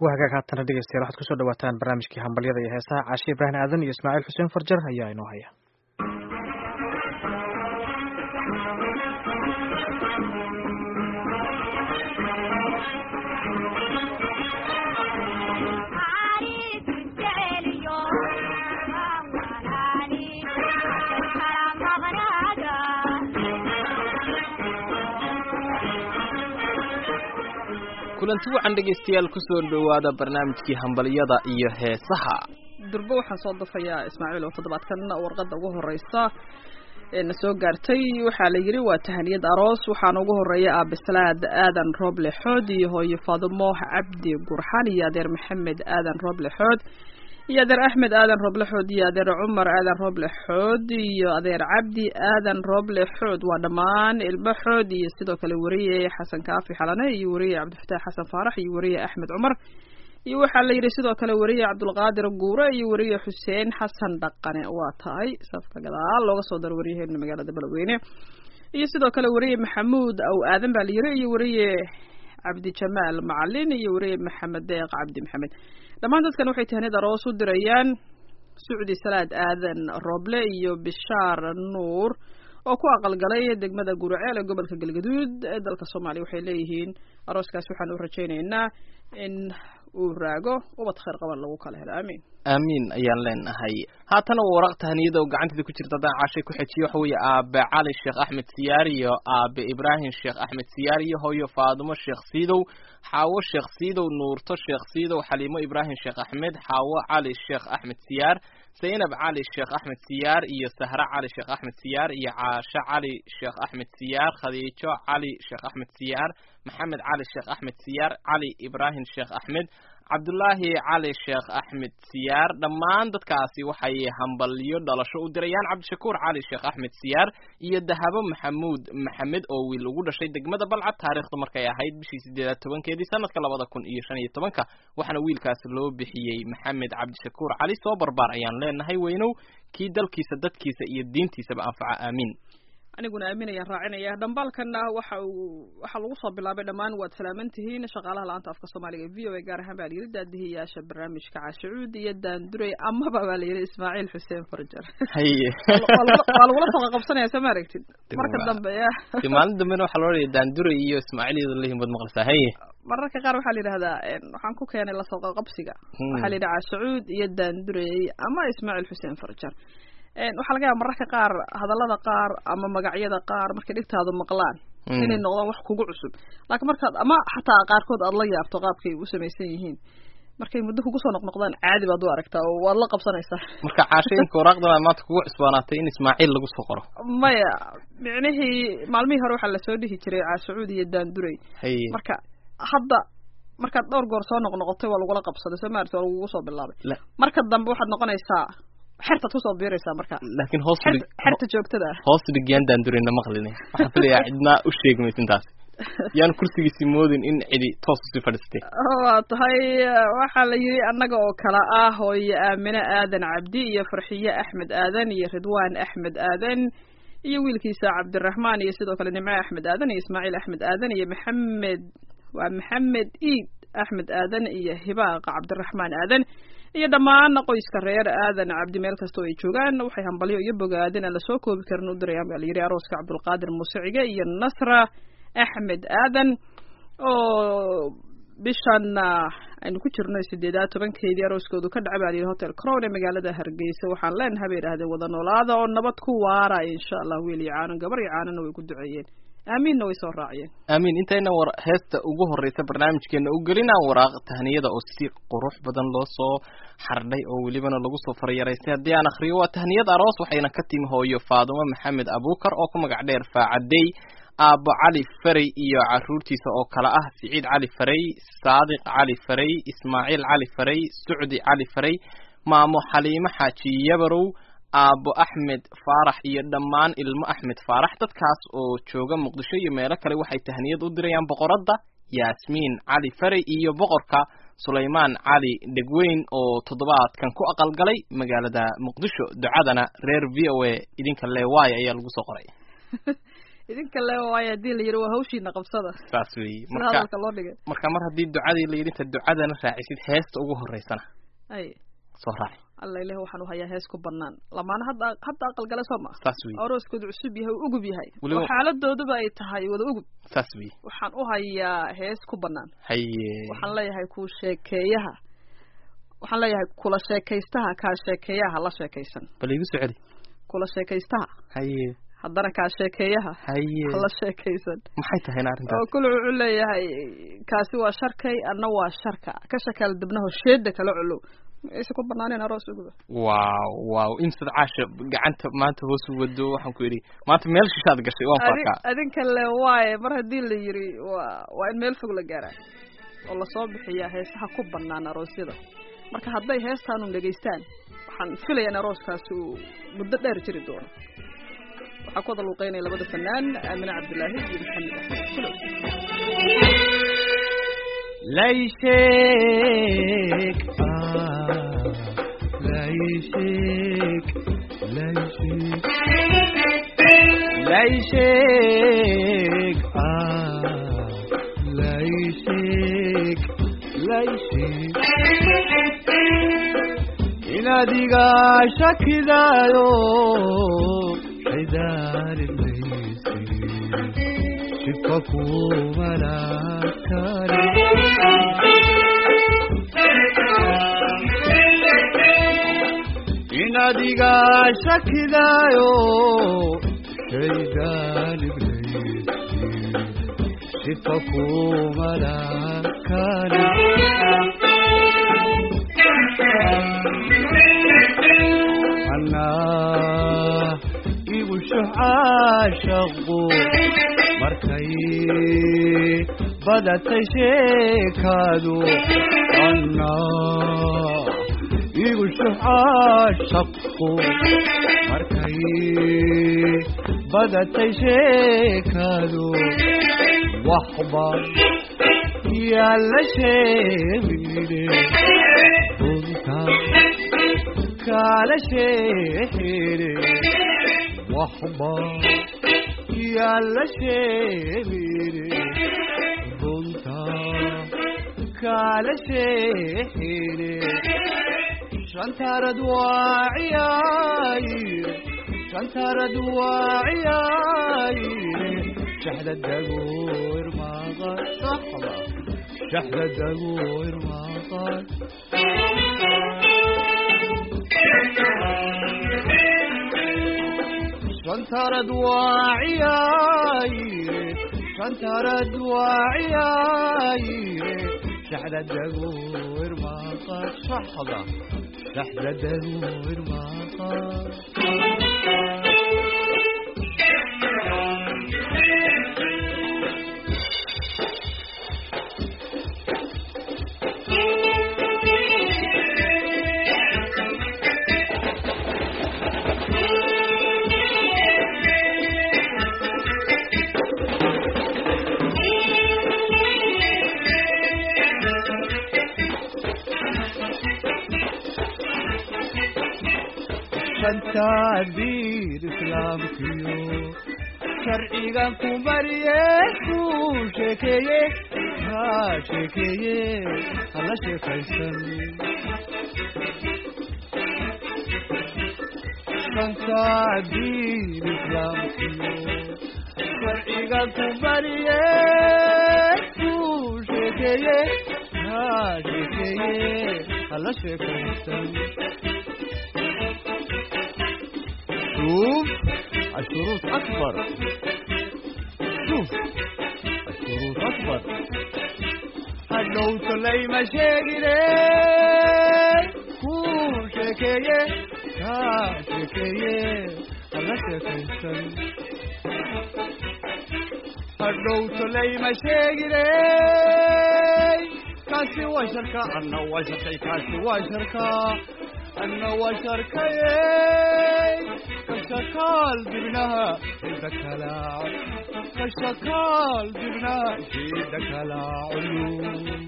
waa hagaag haatana dhegeystayaal waxaad kusoo dhawaataan barnaamijkii hambalyada iyo heesaha caashi ibraahim aadan iyo ismaaciil xuseen farjar ayaa inoo haya kulanti wacan dhegaystayaal kusoo dhowaada barnaamijkii hambalyada iyo heesaha durbo waxaan soo dafayaa ismaaciil oo toddobaadkan warqadda ugu horeysa ee na soo gaartay waxaa la yidhi waa tahaniyad aroos waxaana ugu horeeya aabislaad aadan rooble xood iyo hooyo faadumo cabdi gurxan iyo adeer maxamed aadan rooble xood iyo adeer axmed aadan rooble xood iyo adeer cumar aadan rooble xood iyo adeer cabdi aadan rooble xood waa dhammaan ilmo xood iyo sidoo kale weriye xasan kaafi xalane iyo weriye cabdifataax xasan faarax iyo weriye axmed cumar iyo waxaa la yidhi sidoo kale weriye cabdulqaadir guure iyo weriye xuseen xasan dhaqane waa tahay safka gadaal looga soo daro waryaheena magaalada beledweyne iyo sidoo kale weriye maxamuud aw aadan baa la yidhi iyo weriye cabdijamaal macalin iyo weriye maxamed deeq cabdi maxamed dhammaan dadkan waxay tahnid aroos u dirayaan sucdi salaad aadan rooble iyo bishaar nuur oo ku aqalgalay degmada guraceel ee gobolka galgaduud ee dalka soomaaliya waxay leeyihiin arooskaas waxaan u rajaynaynaa in uu raago ubad khayr qaban lagu kala helo aamiin aamiin ayaan leenahay haatana waa waraq tahaniyada oo gacanteeda ku jirta haddaan caashay ku xejiyo waxa weeye aabe cali sheekh axmed siyaar iyo aabe ibraahim sheekh axmed siyaar iyo hooyo faadumo sheekh siidow xaawo sheekh siidow nuurto sheekh siidow xaliimo ibraahim sheekh axmed xaawo cali sheekh axmed siyaar zaynab cali sheekh axmed siyaar iyo sahre cali sheekh axmed siyaar iyo caashe cali sheekh axmed siyaar khadiijo cali sheekh axmed siyaar maxamed cali sheekh axmed siyaar cali ibraahim sheekh axmed cabdullaahi cali sheekh axmed siyaar dhammaan dadkaasi waxay hambalyo dhalasho u dirayaan cabdishakuur cali sheekh axmed siyaar iyo dahabo maxamuud maxamed oo wiil ugu dhashay degmada balcad taariikhdu markay ahayd bishii sideedaad tobankeedii sanadka labada kun iyo shan iyo tobanka waxaana wiilkaasi loo bixiyey maxamed cabdishakuur cali soo barbaar ayaan leenahay weynow kii dalkiisa dadkiisa iyo diintiisaba anfaca aamiin aniguna aaminayaan raacinaya dhambaalkana waxa uu waxaa lagu soo bilaabay dhammaan waad salaaman tihiin shaqaalaha la-aanta afka soomaaliga v o a gaar ahaan baa la yidhi daadihiyaasha barnaamijka caashacuud iyo daanduray amaba baa la yidhi ismaaciil xuseen farjar haye waa lagula soo qaqabsanaya soo ma aragtid marka dambe ya de maalin dambena waxaa loo dhaya daanduray iyo ismaaciil iyadoo lehin baad maqlaysaa haye mararka qaar waxaa la yidhahdaa waxaan ku keenay lasoo qaqabsiga waxaa la yidhi caashacuud iyo daanduray ama ismaaciil xuseen farjar waxaa laga yaaba mararka qaar hadallada qaar ama magacyada qaar markay dhigtaadu maqlaan inay noqdaan wax kugu cusub laakiin markaad ama xataa qaarkood aad la yaabto qaabkay u samaysan yihiin markay muddo kugu soo noqnoqdaan caadi baad u aragtaa oo waad la qabsanaysaa marka caashooyinka waraaqdan aad maanta kugu cusbaanaatay in ismaaciil lagu soo qoro maya micnihii maalmihii hore waxaa lasoo dhihi jiray caashacuud iyo daanduray haye marka hadda markaad dhowr goor soo noqnoqotay waa lagula qabsaday soo maarti waa lagugu soo bilaabay marka dambe waxaad noqonaysaa xertaad kusoo biiraysaa marka laakiin hoos xerta joogtada ah hoos dhigiyaan daandurayna maqlin waxaan filayaa cidnaa u sheegmaysa intaas yaan kursigiisi moodin in cidi toos usii fadhiistay waa tahay waxaa la yidhi annaga oo kale ah hooyo aamine aadan cabdi iyo farxiye axmed aadan iyo ridwaan axmed aadan iyo wiilkiisa cabdiraxmaan iyo sidoo kale nimce axmed aadan iyo ismaaciil axmed aadan iyo maxamed waa maxamed iid axmed aadan iyo hibaaqa cabdiraxmaan aadan iyo dhammaan qoyska reer aadan cabdi meel kastoo ay joogaan waxay hambalyo iyo bogaadin aan lasoo koobi karin u dirayaan baa la yidhi arooska cabdulqaadir muusicige iyo nasra axmed aadan oo bishan aynu ku jirno sideedaad tobankeedii arooskoodu ka dhaca baa la yidhi hotel crown ee magaalada hargeysa waxaan leenahay bay idhahdeen wada noolaada oo nabad ku waara insha allah wiil iyo caanan gabar iyo caanana way ku duceeyeen aamiinna way soo raaciyeen aamiin intayna war heesta ugu horreysa barnaamijkeena u gelinaan waraaq tahniyada oo si qurux badan loo soo xardhay oo welibana lagu soo faryaraystay haddii aan akhriyo waa tahniyad aroos waxayna ka timi hooyo faadumo maxamed abuukar oo ku magac dheer faacadey aabbo cali farey iyo caruurtiisa oo kale ah siciid cali farey saadiq cali farey ismaaciil cali farey sucdi cali farey maamo xaliimo xaaji yabarow aabbo axmed faarax iyo dhammaan ilmo axmed faarax dadkaas oo jooga muqdisho iyo meelo kale waxay tahniyad u dirayaan boqoradda yaasmiin cali farey iyo boqorka sulaymaan cali dhegweyn oo toddobaadkan ku aqalgalay magaalada muqdisho ducadana reer v o a idinka leewaayo ayaa lagu soo qoray idinka le waayo haddii la yidhi waa hawshiina qabsada saas weeye sida marka hadalka loo dhigay marka mar haddii ducadii la yidhi inta ducadana raacisid heesta ugu horeysana ay soo raaci alla ileh waxaan u hayaa hees ku banaan lamaana hadda hadda aqalgale soo ma saas weeye arooskooda cusub yahay uu ugub yahay Weliba- oo xaaladooduba ay tahay wada ugub saas weeye waxaan u hayaa hees ku banaan haye waxaan leeyahay ku sheekeeyaha waxaan leeyahay kula sheekaystaha kaa sheekeeyaha la sheekaysan bal igu soo celi kula sheekaystaha haye haddana kaa sheekeeyaha haye ha la sheekaysan maxay tahayna oo arrintaas kule wuxuu leeyahay kaasi waa sharkay anna waa sharka ka shakaal dibnaho sheeda kala colow mayse ku banaaneen aroos uguba waaw waaw imsad caasha gacanta maanta hoos u wado waxaan ku idhi maanta meel shishaad gashay waan Adi- farkaa adinka le waaye mar haddii la yiri waa waa in meel fog la gaaraa oo lasoo bixiyaa heesaha ku banaan aroosyada marka hadday heestaanu dhegaystaan waxaan filaya in arooskaasi uu muddo dheer jiri doono waxaa ku wada luuqeynaya labada fanaan aamine cabdilaahi iyo maxamed axmed kulow ليشك آه ليشك ليشك ليشك آه ليشك ليشك إلى ديغا شكدايو حدار الليسي شفكو ملاكاري in adiga shakidaayo shaygaan ibleysi shifa kumalakani anaa igu shucaashaqu markay badatay sheekaadu anaa igu shucaashaqu markay badatay sheekaadu waxba yaalla sheemide runta kaala sheexire waxba yaalla sheemide runta kaala sheexire shantarad waa ciyaayire shantarad waa ciyaayire shaxda dagoor maaqan saxba shaxda dagoor maaqan shantarad waa ciyaayire shantarad waa ciyaayire shaxda dagoor maaqan saxda shaxda dagoor maaqan shantaadiir islaamkiyo sharcigan ku mariye ku sheekeeye ha sheekeeye hala sheekaysan shantaadiir islaamkiyo sharcigan ku mariye ku sheekeeye ha sheekeeye hala sheekaysan شوف الشروط أكبر شوف الشروط أكبر هلو سلي مشاكلي كو شكاية كا شكاية هلا شكاية هلو سلي مشاكلي كاسي وشركة أنا وشركة كاسي وشركة أنا وشركة كشكال جبناها إيدك لا كشكال جبناها إيدك لا علوم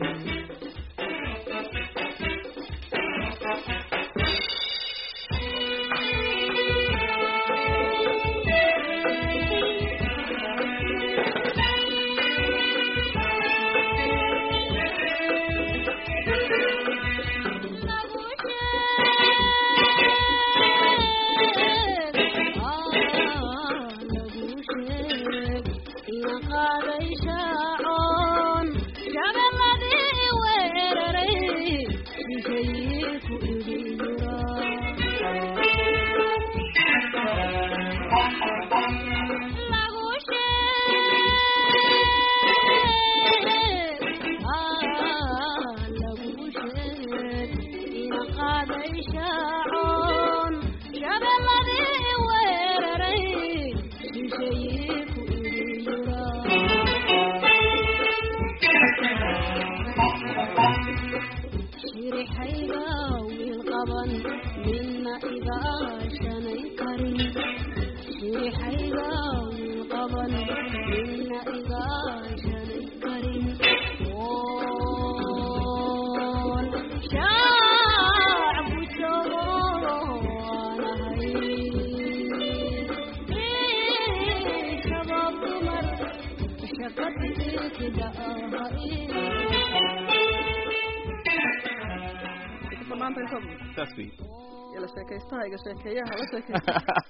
shirixayga wiil qaban midna iga shanay karin shirixayga wiil qaban midna iga shanay karin woon shacbu joogo waanahay shabaab dumar shaqadi ilkida ahay banaanta inta saas wey ila sheekaystaha iga sheekeeyaha la sheekaysta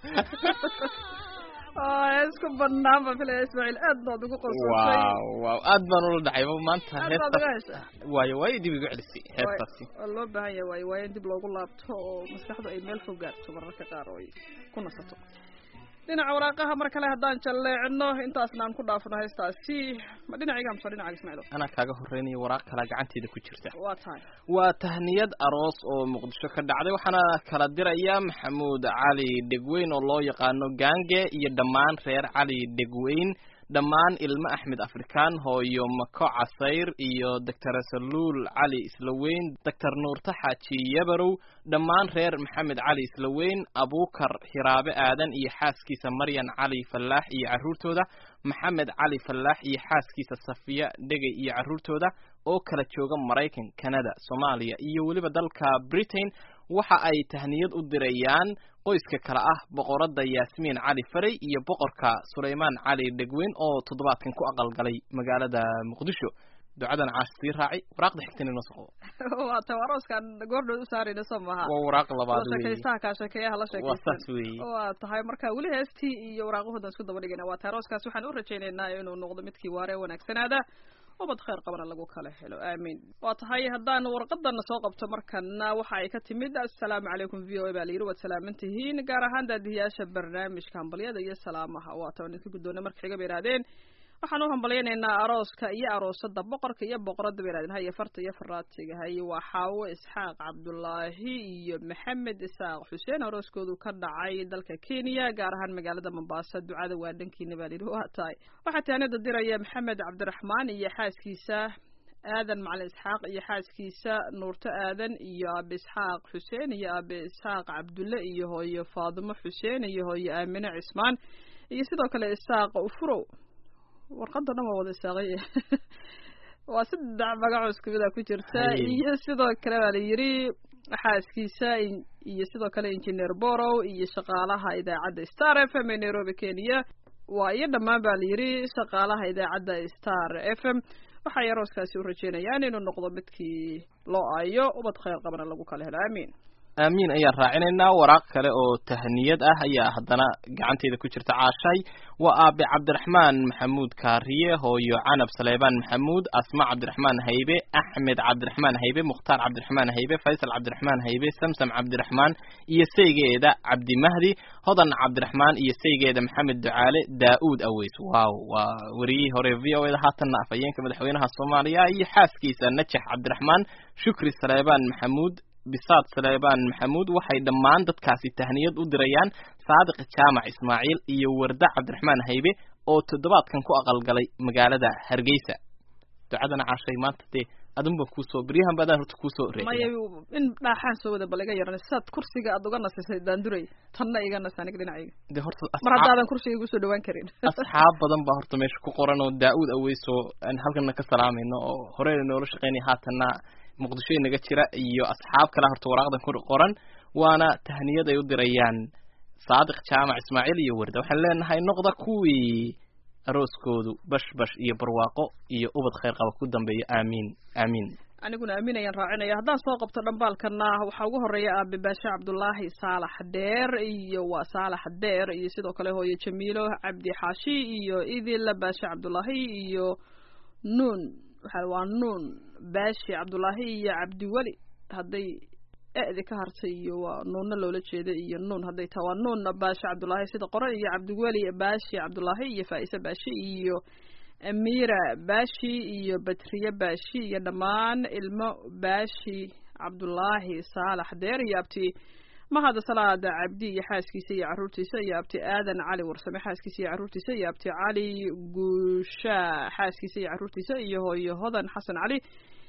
oo isku banaan baan filaya ismaaciil aad baad ugu qorsatay waaw waaw aad baan ula dhacay ba maanta aad baad uga heestaas hesha waayo waayo dib igu celisay heestaasi waa loo baahan yahay waayo waayo in dib loogu laabto oo maskaxdu ay meel fog gaarto mararka qaar oo ay ku nasato dhinaca waraaqaha mar kale haddaan jalleecino intaasna aan ku dhaafno heestaasi ma dhinacayga amse dhinacaga ismaaciil anaa kaaga horreynaya waraaq kalaa gacanteeda ku jirta waa tahay waa tahniyad aroos oo muqdisho ka dhacday waxaana kala diraya maxamuud cali dhegweyn oo loo yaqaano gaange iyo dhammaan reer cali dhegweyn dhammaan ilmo axmed afrikaan hooyo mako casayr iyo doctor saluul cali islaweyn doctor nuurta xaaji yabarow dhammaan reer maxamed cali islaweyn abuukar hiraabe aadan iyo xaaskiisa maryan cali fallaax iyo carruurtooda maxamed cali fallaax iyo xaaskiisa safiya dhegey iyo carruurtooda oo kala jooga maraykan canada soomaaliya iyo weliba dalka britain waxa ay tahniyad u dirayaan qoyska kale ah boqoradda yaasmiin cali faray iyo boqorka sulaymaan cali dhegweyn oo toddobaadkan ku aqalgalay magaalada muqdisho ducadan caash sii raaci waraaqda xigtana inoo soo qabo waa tahay arooskaan goordhood u saarayna soo maaha waa waraaq labaad la weeye sheekaystaha kaa sheekeeyaha la waa sheekaysan saas weeye waa tahay marka weli heestii iyo waraaqahoodan isku daba dhigana waa tahay arooskaas waxaan u rajaynaynaa inuu noqdo midkii waare ee wanaagsanaada ubad khayr qabana lagu kala helo aamiin waa tahay haddaan warqadana soo qabto markana waxa ay ka timid assalaamu calaykum v o a baa la yidhi waad salaaman tihiin gaar ahaan daadihiyaasha barnaamijka hambalyada iyo salaamaha waa ta idinka guddoona marka xiga bay idhahdeen waxaan u hambalyaynaynaa arooska iyo aroosada boqorka iyo boqorada bay idhahdeen haye farta iyo faraatiga haye waa xaawo isxaaq cabdulaahi iyo maxamed isaaq xuseen arooskoodu ka dhacay dalka kenya gaar ahaan magaalada mombasa ducada waa dhankiina baa la yidhi waa tahay waxaa taanida diraya maxamed cabdiraxmaan iyo xaaskiisa aadan macalin isxaaq iyo xaaskiisa nuurto aadan iyo aabe isxaaq xuseen iyo aabe isxaaq cabdulle iyo hooyo faadimo xuseen iyo hooyo aamine cismaan iyo sidoo kale isaaq ufurow warqada dhan waa wada isaaqay waa saddex magacoo isku mida ku jirta Haye. iyo sidoo kale baa la yidhi xaaskiisa in- iyo sidoo kale engineer borow iyo shaqaalaha idaacadda star f m ee nairobi kenya waa iyo dhammaan baa la yidhi shaqaalaha idaacadda star f m waxay arooskaasi u rajeynayaan inuu noqdo midkii loo aayo ubad khayr qabana lagu kala helo aamiin aamiin ayaan raacinaynaa waraaq kale oo tahniyad ah ayaa haddana gacanteeda ku jirta caashay waa aabe cabdiraxmaan maxamuud kaariye hooyo canab saleebaan maxamuud asma cabdiraxmaan haybe axmed cabdiraxmaan haybe mukhtaar cabdiraxmaan haybe faysal cabdiraxmaan haybe samsam cabdiraxmaan iyo saygeeda cabdimahdi hodan cabdiraxmaan iyo saygeeda maxamed ducaale daa-uud aweys waaw waa wariyihii hore v o eda haatanna afhayeenka madaxweynaha soomaaliya iyo xaaskiisa najax cabdiraxmaan shukri saleebaan maxamuud bisaad saleebaan maxamuud waxay dhammaan dadkaasi tahniyad u dirayaan saadiq jaamac ismaaciil iyo warda cabdiraxmaan haybe oo toddobaadkan ku aqalgalay magaalada hargeysa ducadana caashay maanta dee adunba kuusoo beryahan baadaan horta kuusoo maya reexay in dhaaxaan soo wada bal iga yaran saad kursiga aad uga nasisay daanduray tanna iga nas aniga dhinacayga dee horta mar asxaab haddaadan kursiga igu soo dhawaan karin asxaab badan baa horta meesha ku qoran oo daa-uud aweyso aan halkana ka salaamayno oo horeyna noola shaqeynaya haatanna muqdisho inaga jira iyo asxaab kale horta waraaqdan ku qoran waana tahniyad ay u dirayaan saadiq jaamac ismaaciil iyo warda waxaan leenahay noqda kuwii arooskoodu bash bash iyo barwaaqo iyo ubad khayr qaba ku dambeeya aamiin aamiin aniguna aamin ayaan raacinaya haddaan soo qabto dhambaalkana waxaa ugu horeeya aabe baashe cabdulaahi saalax dheer iyo waa saalax dheer iyo sidoo kale hooye jamiilo cabdi xaashi iyo idil baashe cabdulaahi iyo nuun waxa waa nuun baashi cabdulaahi iyo cabdiweli hadday e-di ka hartay iyo waa nuunna loola jeeda iyo nuun hadday tahay waa nuun baashi cabdulaahi sida qoran iyo cabdiweli baashi cabdulaahi iyo faa'ise baashi iyo amiira baashi iyo batriye baashi iyo dhammaan ilmo baashi cabdulaahi saalax deer iyo abti mahad salaada cabdi iyo xaaskiisa iyo caruurtiisa iyo abti aadan cali warsame xaaskiisa iyo caruurtiisa iyo abti cali guushaa xaaskiisa iyo caruurtiisa iyo hooyo hodan xasan cali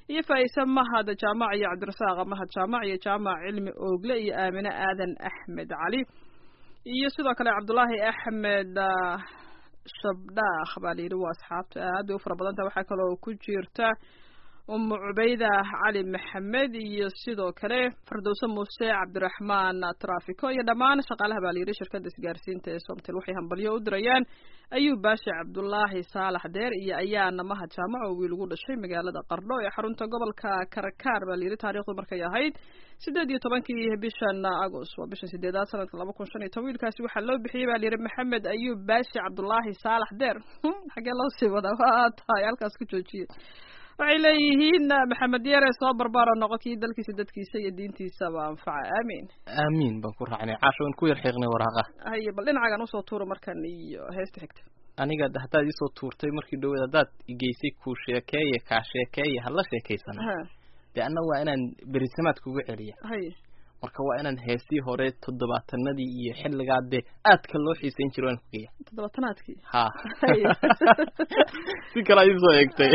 iyo faa'ise mahad jaamac iyo cabdirasaaq mahad jaamac iyo jaamac cilmi oogle iyo aamine aadan axmed cali iyo sidoo kale cabdulaahi axmed ah, shabdhaakh baa la yidhi waa asxaabta aad bay u fara badanta waxaa kaloo ku jirta umu cubayda cali maxamed iyo sidoo kale fardowse muuse cabdiraxmaan trafiko iyo dhammaan shaqaalaha baa la yidhi shirkadda isgaarsiinta ee somtel waxay hambalyo u dirayaan ayuu baashi cabdulaahi saalax deer iyo ayaana mahad jaamac oo wiil ugu dhashay magaalada qardho ee xarunta gobolka karakaar baa la yidhi taariikhdu markay ahayd sideed iyo tobankii bishan agost waa bishan sideedaad sanadka laba kun shan iyo toban wiilkaasi waxaa loo bixiyey baa la yidhi maxamed ayuub baashi cabdulaahi saalax deer xagee loo sii wadaa waa tahay halkaas ku joojiye waxay leeyihiin maxamed yare soo barbaaro noqo kii dalkiisa dadkiisa iyo diintiisaba anfaca aamiin aamiin baan ku raacnay caasho waan ku yar xiiqnay waraaqa haye bal dhinacagan usoo tuuro markan iyo heesta xigta aniga d- haddaad isoo tuurtay markii dhaweed haddaad igeysay kuu sheekeeye kaa sheekeeye hala sheekaysana ha dee anna waa inaan berisamaad kugu celiya haye marka waa inaan heestii hore toddobaatanadii iyo xilligaa dee aadka loo xiisayn jiro waan kugeya toddobaatanaadkii ha Haye. si kale ay soo eegtay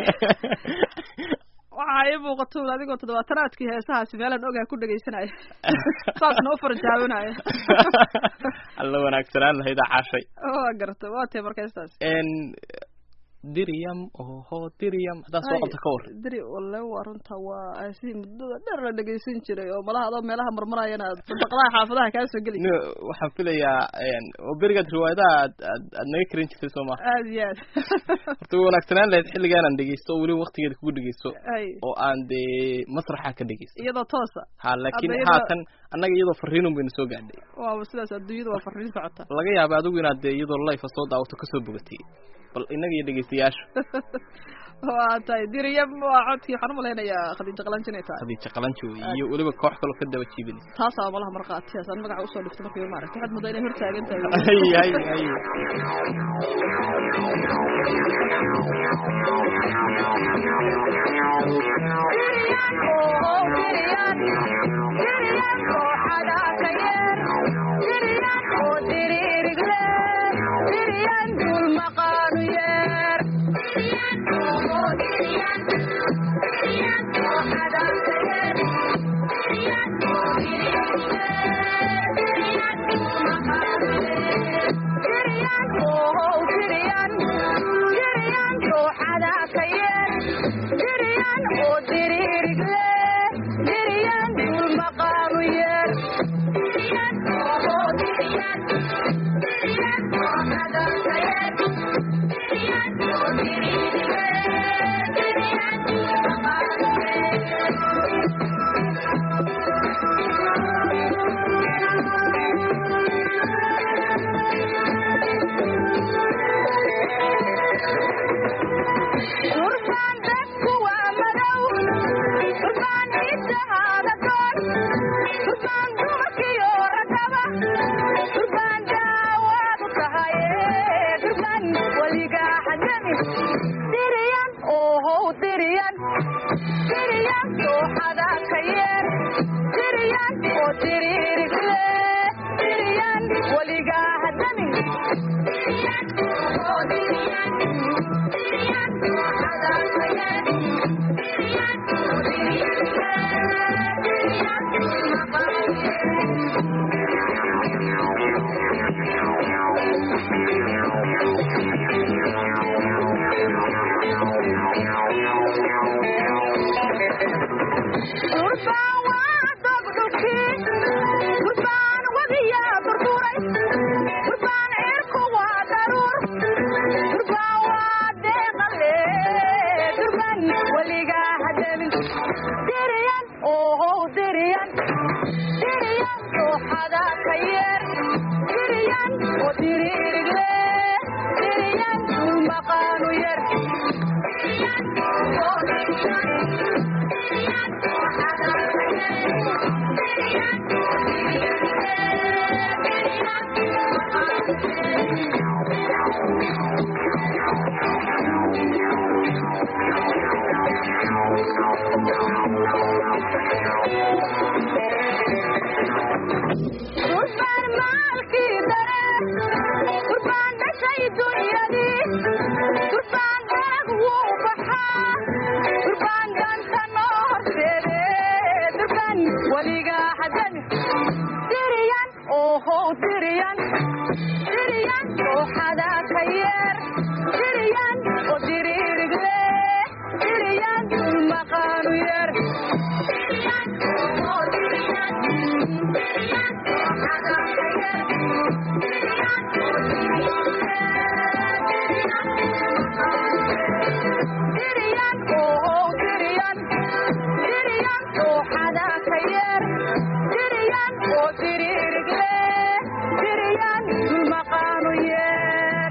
waxaa ii muuqato un adigoo toddobaatanaadkii heesahaasi meelaan ogaa ku dhegaysanaya saasna u farjaabinaya alla wanaagsanaan lahayda caashay waa garta waa tee marka heestaas n diriyam oho diriyam haddaad soo qabta ka war diri walle waa runta waa si muddada dheer la dhegaysan jiray oo malaha adoo meelaha marmarayana sadaqadaha xaafadaha kaa soo geli no waxaan filayaa oo berigaad riwaayadaha aad aad aad naga karin jirtay soo ma aad iyo aad horta way wanaagsanaan lahayd xilligaan aan dhegeysto oo weliba waktigeeda kugu dhegeysto ay oo aan dee masraxa ka dhegeysto iyadoo toosa ha laakiin Hadda iyadoo- haatan annaga iyadoo fariinun baynu soo gaadhay waaba sidaas adduunyada waa farriin socota laga yaaba adigu inaad dee iyadoo life soo daawato kasoo bogatay bal innaga iyo dhegeystayaasha waa tahay diriyam waa codkii waxaan umalaynayaa khadiijo qalanji inay tahay khadiija qalanjo wey iyo weliba koox kaloo ka daba jiibinaysa taasaa malaha marqaatiyaas aan magaca usoo dhigto markiiba maaragta waxaad moodaa inay hortaagan tahay hay hay hay ohow diriyan diriyan dooxada ka yeer diriyan oo diriirigle diriyan maqaanu yeer diriyan ohow diriyan diriyan dooxada ka yeer diriyan oo diriyan ohow diriyan diriyan dooxada ka yeer diriyan oo diriirigle diriyan maqaanu yeer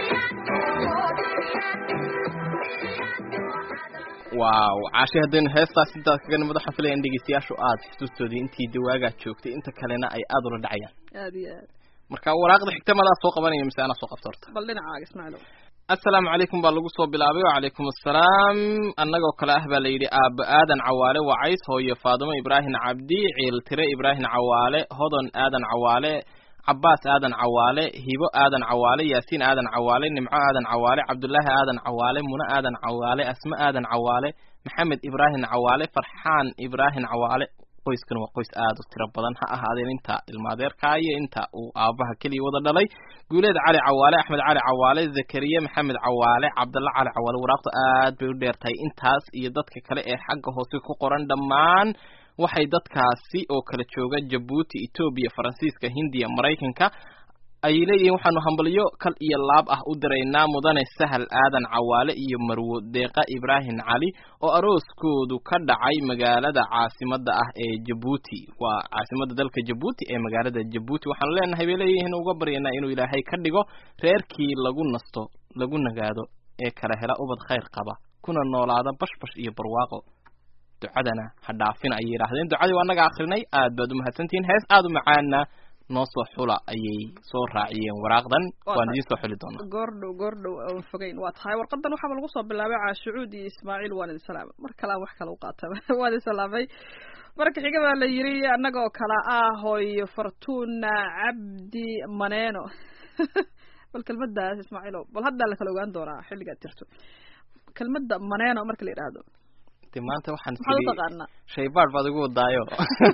waaw caashi haddaynu heestaas intaas kaga nimid waxaan filaya in dhegeystayaashu aada xusuustoodii intii dawaagaa joogtay inta kalena ay aada ula dhacayaan aad iyo aad marka waraaqda xigta madaa soo qabanaya mise anaa soo qabta horta bal dhinacaaga ismaaciilow assalaamu calaykum baa lagu soo bilaabay wacalaykum assalaam annagoo kale ah baa la yidhi aabba aadan cawaale wacays hooyo faadumo ibraahim cabdi ciiltire ibraahim cawaale hodon aadan cawaale cabaas aadan cawaale hibo aadan cawaale yaasiin aadan cawaale nimco aadan cawaale cabdullaahi aadan cawaale muno aadan cawaale asma aadan cawaale maxamed ibraahim cawaale farxaan ibraahim cawaale qoyskan waa qoys aada u tiro badan ha ahaadeen inta ilmaadeerkaa iyo inta uu aabbaha keliya wada dhalay guuleed cali cawaale axmed cali cawaale zakariya maxamed cawaale cabdalla cali cawaale waraaqdu aad bay u dheertahay intaas iyo dadka kale ee xagga hoose ku qoran dhammaan waxay dadkaasi oo kala jooga jabuuti etoobiya faransiiska hindiya maraykanka ay leeyihiin waxaanu hambalyo kal iyo laab ah u diraynaa mudane sahal aadan cawaale iyo marwo deeqa ibraahim cali oo arooskoodu ka dhacay magaalada caasimadda ah ee jabuuti waa caasimadda dalka jabuuti ee magaalada jabuuti waxaanu leenahay bay leeyihiin uga baryaynaa inuu ilaahay ka dhigo reerkii lagu nasto lagu nagaado ee kala hela ubad khayr qaba kuna noolaada bashbash iyo barwaaqo ducadana ha dhaafin ayay yidhaahdeen ducadii waa annaga akrinay aad baad umahadsantihiin hees aada u macaana noo soo xula ayay soo raaciyeen waraaqdan Waa waan tahay. idiin soo xuli doonaa goordhow goordhow aan fogeyn waa tahay warqadan waxaaba lagu soo bilaabay caashucuud iyo ismaaciil waan idin salaamay mar kale aan wax kale u qaataba waan idin salaamay marka xiga baa la yiri annagoo kale ah hooyo fortuna cabdi maneeno bal kelmadaas ismaaciilow bal haddaa la kala ogaan doonaa xilligaad jirto kelmadda maneeno marka la yidhaahdo de maanta waxaan maxaad u tegey taqaanaa shaybaadh baad igu wadaayo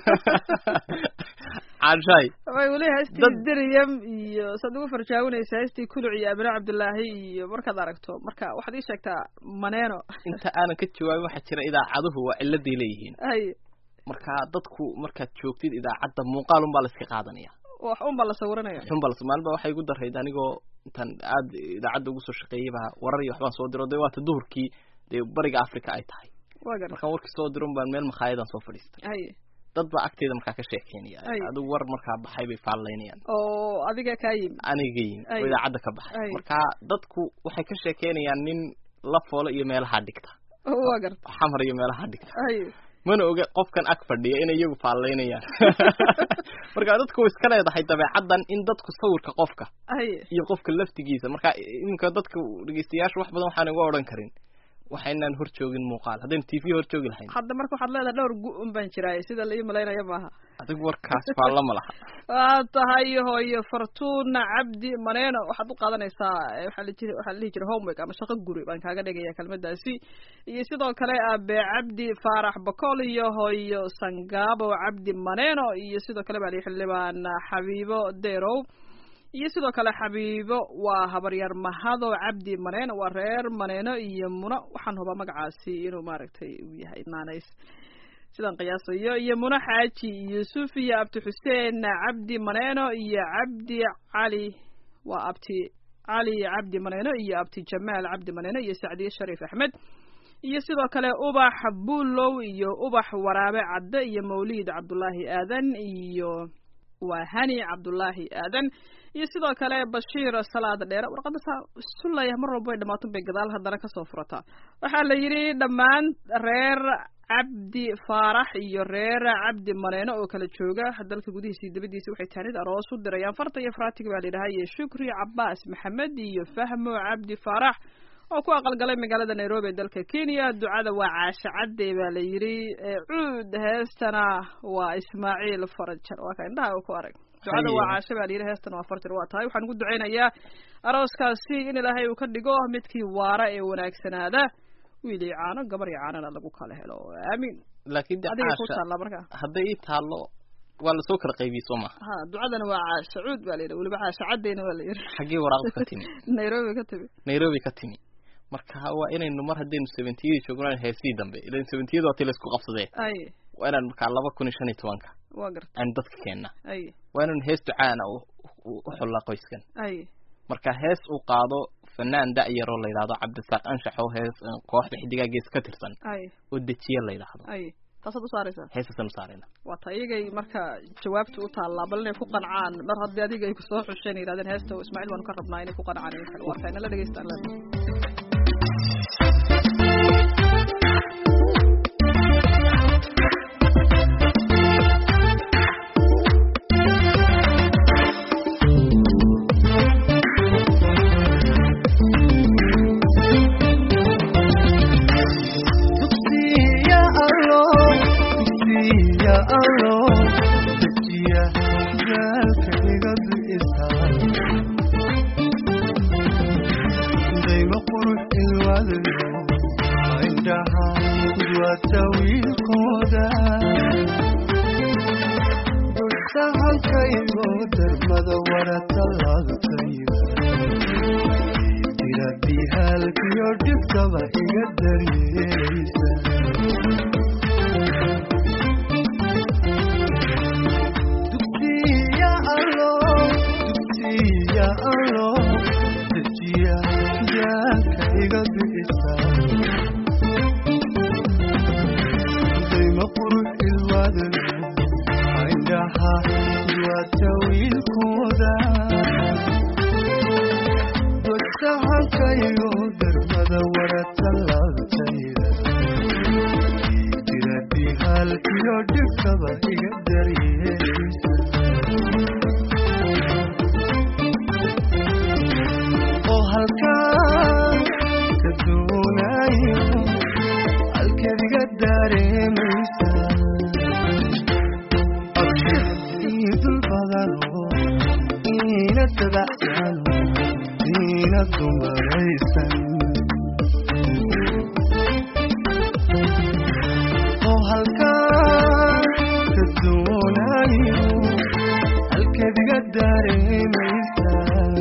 caashaay way weli heestii Dad- diryam iyo saad ugu farjaawinaysa heestii kuluc iyo amine cabdilaahi iyo markaad aragto marka waxaad ii sheegtaa maneeno inta aanan ka jawaabin waxaa jira idaacaduhu waa ciladay leeyihiin hay marka dadku markaad joogtid idaacadda muuqaal unbaa la iska qaadanaya wax un baa la sawiranaya xunbal maalin baa waxay igu darayd anigoo intaan aad idaacadda ugu soo shaqeeyey baa warar iyo waxbaan soo diro de waata duhurkii dee bariga africa ay tahay waa gar markaan warkii soo diron baan meel makhaayadaan soo fadhiistay hay dad baa agteeda markaa ka sheekeynaya Ay. adigu war markaa baxay bay faallaynayaan oo adiga kaa yimi aniga yimi Ay. oo idaacadda ka baxay Ay. marka dadku waxay ka sheekeynayaan nin la foolo iyo meelaha dhigta waa garta xamar iyo meelaha dhigta hay mana oga qofkan ag fadhiya inay iyagu faallaynayaan marka dadku way iska leedahay dabeecaddan in dadku sawirka qofka hay iyo qofka laftigiisa marka iminka dadka dhegeystayaasha wax badan waxaan uga odhan karin waxaynaan hor joogin muuqaal haddaynu t v hor joogi lahayn hadda marka waxaad leedahay dhowr gu-un baan jiraay sida la ii malaynaya maaha adigu warkaas faalla ma laha waa tahay hooyo fortuna cabdi maneeno waxaad u qaadanaysaa eh, waxaa la jiri waxaa la dhihi jiray homework ama shaqo guri baan kaaga dhigaya kelmadaasi iyo sidoo kale abe cabdi faarax bacol iyo hooyo sangaabo cabdi maneeno iyo sidoo kale baa la xildhibaan xabiibo derow iyo sidoo kale xabiibo waa habaryar mahado cabdi maneeno waa reer maneeno iyo muno waxaan hubaa magacaasi inuu maaragtay uu yahay naanays sidaan qiyaasayo iyo muno xaaji yuusuf iyo abdi xuseen cabdi maneeno iyo cabdi cali waa abti cali cabdi maneeno iyo abti jamaal cabdi maneeno iyo sacdiye shariif axmed iyo sidoo kale ubax buulow iyo ubax waraabe cadde iyo mawliid cabdulaahi aadan iyo waa hani cabdulaahi aadan iyo sidoo kale bashiir salaad dheere warqadda saa sulaya mar walba way dhamaato bay gadaal haddana kasoo furataa waxaa la yidhi dhammaan reer cabdi faarax iyo reer cabdi maneeno oo kala jooga dalka gudihiisa iyo dabadiisa waxay taanid aroos u dirayaan farta iyo faraatiga baa la yidhahaa iyo shukri cabaas maxamed iyo fahmo cabdi faarax oo ku aqalgalay magaalada nairobi ee dalka kenya ducada waa caashe cadde baa la yidhi ee cuud heestana waa ismaaciil farajar waa ka indhaha uu ku arag ducada waa Haye. caashe baa la yidhi heestana waa farajar waa tahay waxaan ugu ducaynayaa arooskaasi in ilaahay uu ka dhigo midkii waara ee wanaagsanaada wiil iyo caano gabar iyo caanona lagu kala helo aamiin laakiin de adiga ku caasha taalla marka hadday ii taallo waa lasoo kala qaybiyey soo maha ha ducadana waa caasha cuud baa la yidhi weliba caasha caddeyna waa la yidhi xaggee waraaqdu ka timi nairobi ka timi nairobi ka timi marka waa inaynu mar haddaynu seventiyadii joogno heesii dambe ilan seventiyada waa ti laysku qabsadee ay waa inaan markaa laba kun iyo shan iyo tobanka waa garta aan dadka keenna ay waa inaynu hees ducaana u u- u xullaa qoyskan ay marka hees uu qaado fanaan da'yar oo la yidhahdo cabdisaaq anshax oo hees eh, kooxda xidigaa gees ka tirsan ay oo dejiye la yidhaahdo ay taasaad u saaraysaa heesasaan u saarayna waa ta iyagay marka jawaabta u taallaa bal inay ku qancaan mar haddii adiga ay kusoo xusheen yidhahdeen heesta ismaaciil baanu ka rabnaa inay ku qancaan in kale waa tahay nala dhegeystaan leedahay dugsiya allo dugsiya allo dejiya jaalka iga bi'isa dayma qurux ilwadayo indhaha duwata wiilkooda sahankaygo darmada warata laagtayba tirabihalkiyo dhibtaba iga daryeelaysa dugsiya allo dugsiya allo dejiya jaalka iga bi'isa dayma qurux ilwadayo indhaha duwata wiilkooda dosahankayo darmada warata laabtayda tirabihalkiyo dhibkaba iga daryeelaysa oo halkaan ka doonayo halkeed iga dareemaysa idul badano ina dabacsano ina dumaraysan oo halkaan ka doonayo halkeed iga dareemaysa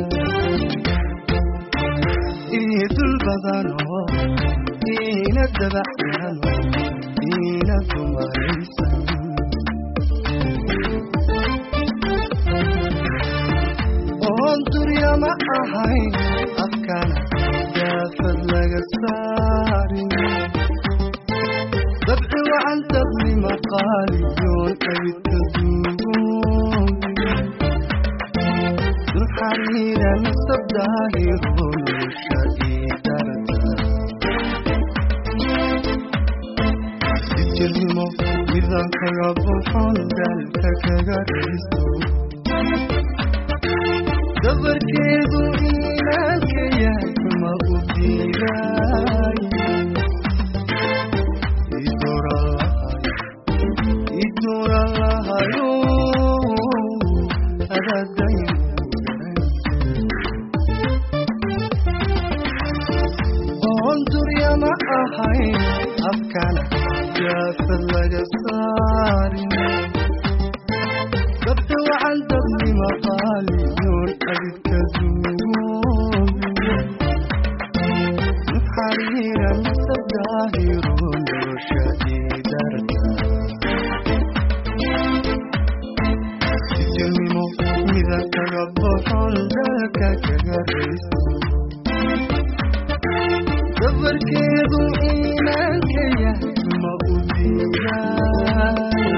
idul badano ina dabacsano ina dumaraysan oon durya ma ahayn afkana daafad laga saarin dabci wacan dabni maqaaliyoon abidka duugoobin duxariira nasab daahiro nolosha ii darata dijirnimo midaan kaga buxon daalka kaga raysto dabarkeedu iimaanka yahay ma u diidaay idoran lahayo adadayn oon durya ma ahayn afkana jaafad laga saarin dabta wacan dabni maqaaliyoon abidka duugoobin xariira nasab daahiro nolosha idarta sijilnimo mida kaga boxon dalka kaga raysto dabarkeedu iimaanka yahay ma u diidaay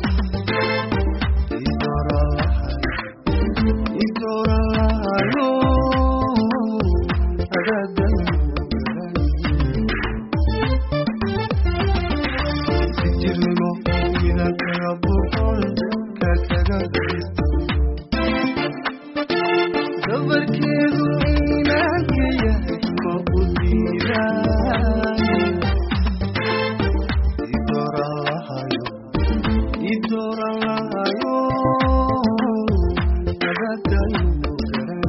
dabarkeedu iimaanka yahay ma u diidaay idoralahayo idoralahayo abadayno garan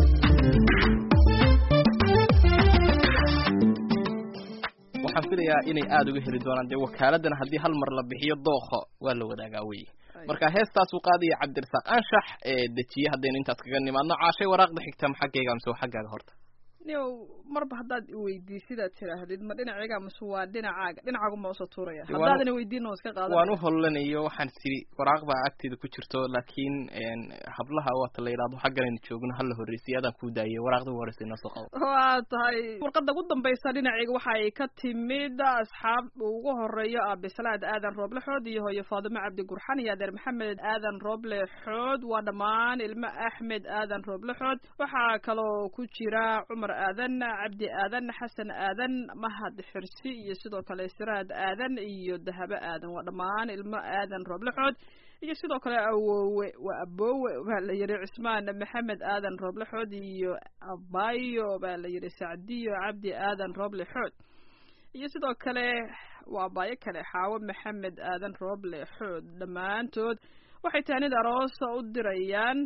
waxaan filayaa inay aada uga heli doonaan dee wakaaladana haddii hal mar la bixiyo dookho waa la wadaagaa wey marka heestaasuu qaadaya cabdirasaaq anshax ee dejiye haddaynu intaas kaga nimaadno caashay waraaqda xigta ma xaggayga mise waa xaggaaga horta niyow marba haddaad iweydiisidaad tidhaahdid ma dhinacayga mise waa dhinacaaga dhinacaagu ma usoo tuuraya Waan- haddaadan weydiin oo iska qaadan waan u hollanayo waxaan tiri waraaq baa agteeda ku jirto laakiin een, hablaha waata la yidhahdo xagganaynu joogno hala horreysay adaan kuu daayay waraaqda ugu horreysay inoo soo qabo waa tahay warqadda ugu dambaysa dhinacayga waxa ay ka timid asxaab ugu horeeyo aabislaad aadan rooble xood iyo hooyo faadimo cabdi gurxan iyo adeer maxamed aadan rooble xood waa dhammaan ilmo axmed aadan rooble xood waxaa kaloo ku jira cumar aadan cabdi aadan xasan aadan mahad xirsi iyo sidoo kale siraad aadan iyo dahabo aadan waa dhammaan ilmo aadan rooble xood iyo sidoo kale awowe waa aboowe baa la yidhi cismaan maxamed aadan rooble xood iyo abayo baa la yidhi sacdiyo cabdi aadan rooble xood iyo sidoo kale waa abaayo kale xaawo maxamed aadan rooble xood dhammaantood waxay tahnid aroosa u dirayaan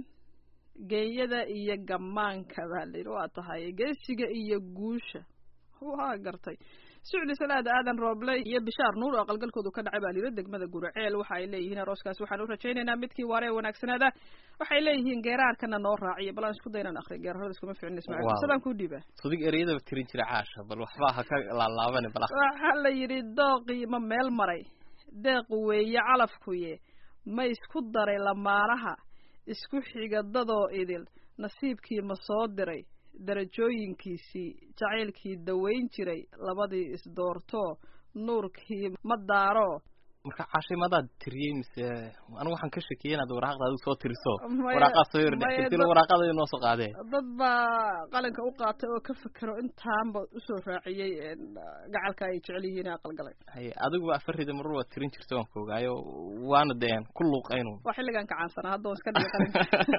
geeyada iyo gamaanka baa la yidhi waa tahay geesiga iyo guusha waa gartay sucdi salaad aadan rooble iyo bishaar nuur oo aqalgalkoodu ka dhacay baa la yidhi degmada guraceel waxa ay leeyihiin arooskaas waxaan u rajaynaynaa midkii waare ee wanaagsanaada waxay leeyihiin geeraarkana noo raaciya bal aan isku daynaan akri geerarada iskuma ficin ismaaciil Waaw. sadaan kuu dhiibaa sudig ereyadaba tirin jira caasha bal waxbaa ha ka laalaabane bal ah. waxaa la yidhi dooqii ma meel maray deeq weeye calafkuye ma isku daray lamaanaha isku xiga dadoo idil nasiibkii ma soo diray darajooyinkiisii jacaylkii dawayn jiray labadii isdoortoo nuurkii ma daaro marka caashay madaad tiriyey mise anigu waxaan ka shakiyey inaad waraaqda adigu soo tiriso Maya- waraaqaad soo yar maya dhextirtilo dad- waraaqada inoo soo qaadee dad baa qalinka u qaatay oo ka fekero intaanba usoo raaciyey een, gacalka ay jecel yihiin ee aqalgalay haye adiguba afarida marur waad tirin jirta waan ka ogaayo waana deen ku luuqaynu waa xilligan kacaansanaa hadda waan iska dhigay qalinka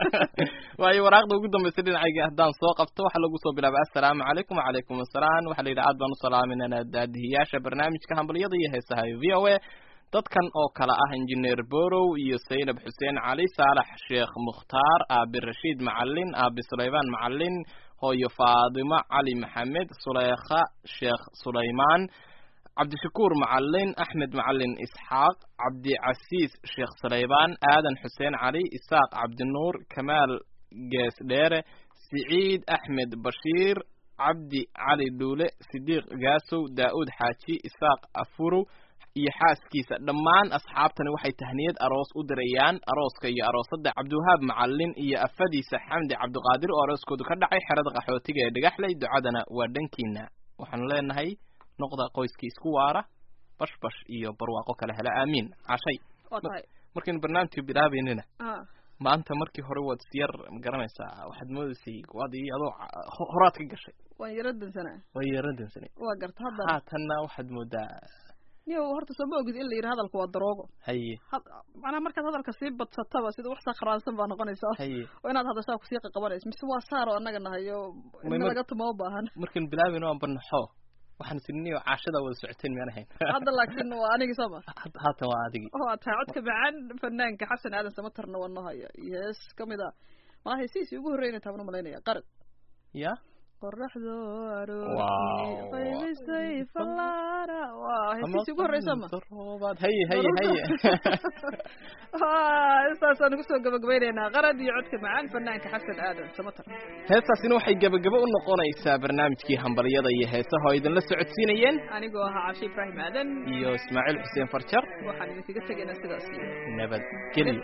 waayo waraaqda ugu dambaysa dhinacayga haddaan soo qabto waxaa lagu soo bilaabay assalaamu calaykum wacalaykum assalaam waxaa la yidhi aad baan u salaaminana daadihiyaasha barnaamijka hambalyada iyo heesaha v o a dadkan oo kale ah injineer borow iyo saynab xuseen cali saalax sheekh mukhtaar aabi rashiid macalin aabi sulaymaan macalin hooyo faadimo cali maxamed suleykha sheekh sulaymaan cabdishakuur macalin axmed macalin isxaaq cabdicasiis sheekh saleybaan aadan xuseen cali isaaq cabdinuur kamaal gees dheere siciid axmed bashiir cabdi cali dhuule sidiiq gaasow daa'uud xaaji isaaq afurow iyo xaaskiisa dhammaan asxaabtani waxay tahniyad aroos u dirayaan arooska iyo aroosadda cabdiwahaab macalin iyo afadiisa xamdi cabdiqaadir oo arooskoodu ka dhacay xerada qaxootiga ee dhagaxley ducadana waa dhankiina waxaanu leenahay noqda qoyskii isku waara bash bash iyo barwaaqo kale hela aamiin cashay waa tahay markaynu barnaamijka bilaabaynina ah maanta markii hore waad isyar ma garanaysaa waxaad moodaysay waad iyo adoo ca- ho- horaad ka gashay waan yaro dansanaa waa yeeran dansanay waa garta hadda haatanna waxaad moodaa niyow horta soo ma ogid in la yidhi hadalku waa daroogo haye had macnaha markaad hadalka sii badsataba sida wax sakhraansan baa noqonaysaa haye oo inaad hadashaa kusii qaqabanayso mise waa saar oo annaga nahayo May in mar- laga tumo u baahan markaynu bilaabayno aan barnaxo waxaan isiniyo caashada wada socoteen miyaan ahayn hadda laakiin waa anigii soo ma Had- haatan waa adigii waa tahay codka macaan fanaanka xasan aadan samatarna waa noo haya iyo hees kamid a malaha heesihiisii ugu horreynay taabna malaynaya qarad ya qoraxdo Wow. aroortii qaybisay fallaara waa heesihiisii ugu horreysa ma roobaad haye haye haye saasaan ugu soo gabagabaynaynaa qarad iyo codka macaan fanaanka xasan aadan samatar heestaasina waxay gebagabo u noqonaysaa barnaamijkii hambalyada iyo heesaha oo idinla socodsiinayeen anigoo ahaa cashe ibraahim aadan iyo ismaaciil xuseen farjar waxaan idinkaga tegaynaa sidaas iyo nabadgelyo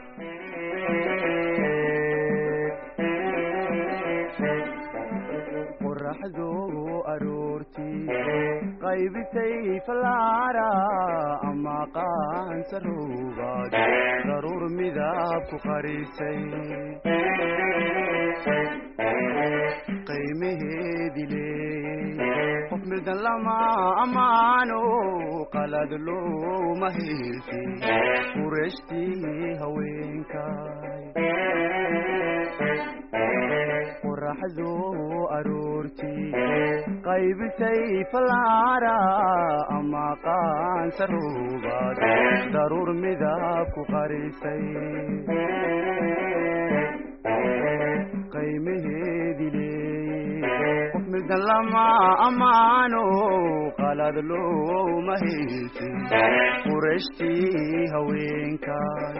qoraxdu aroortii qaybisay fallaara ama qaansaruubaad daruur midab ku qarisay qiimaheedi leeyey qof midan lama ammaano qalad looma heelsi qurashtii haweenkay qoraxdu aroortii qaybisay fallaara ama qaansaruubaad daruur midab ku qarisay qiimaheedi leeyey qof qaldan lama ammaano qalad looma haysin qurashtii haweenkay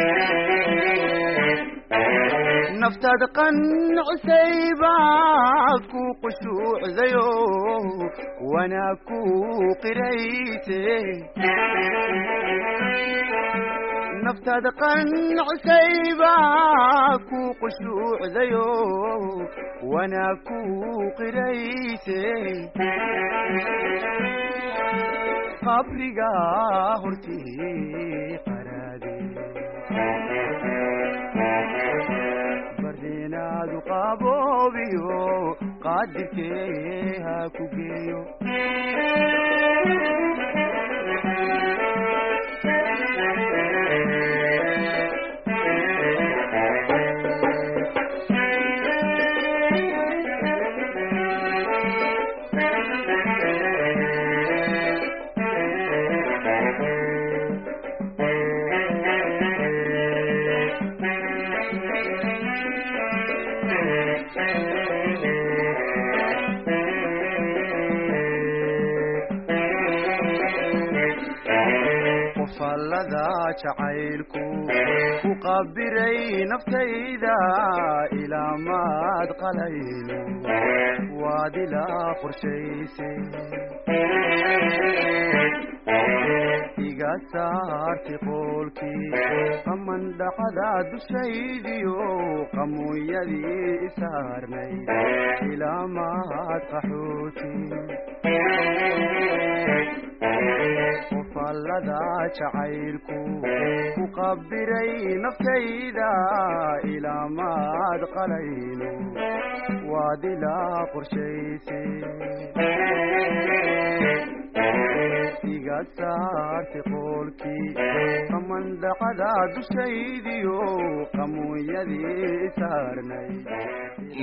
naftaad qancisay baad ku qushuucdayo wanaag ku qirayse naftaad qancisay baa ku qushuucdayo wanaag ku qirayse qabriga hortii qaraade bardinaadu qaboobiyo qaadirkee ha ku geeyo qofallada jacaylku ku qabiray naftayda ilaa maad qalayno waad ilaa qorshayse iga saarti qoolkii qamandhacada dushaydiyo qamuunyadii isaarnay ilaa maad qaxooti qofallada jacaylku ku qabiray naftayda ilaa maad qalayno waad ilaa qorshayse iga saarti qoolkii qamandhacada dushaydiyo qamuunyadii saarnay